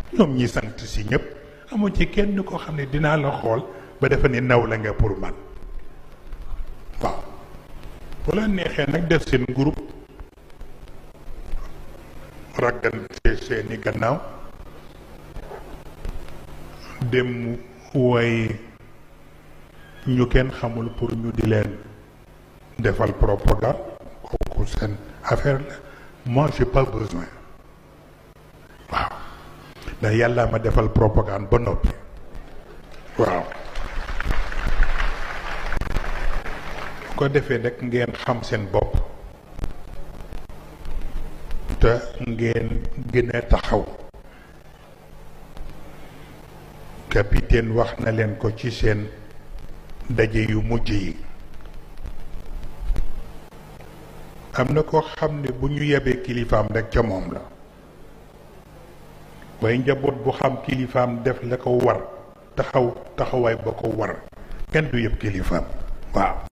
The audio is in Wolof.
ñoom ñi sant si ñëpp amu ci kenn koo xam ne dinaa la xool ba defa ni naw la nga pour man waaw bu la neexee nag def seen groupe raggante seeni gannaaw dem woy ñu kenn xamul pour ñu di leen defal propagande kooku seen affaire la moi j'ai pas besoin waaw ndax yàlla ma defal propagande ba noppi waaw ko defee nag ngeen xam seen bopp te ngeen gën a taxaw capitaine wax na leen ko ci seen daje yu mujj yi am na koo xam ne bu ñu yebee kilifaam rek ca moom la waaye njaboot bu xam kilifaam def la ko war taxaw taxawaay ba ko war kenn du yëpp kilifaam waaw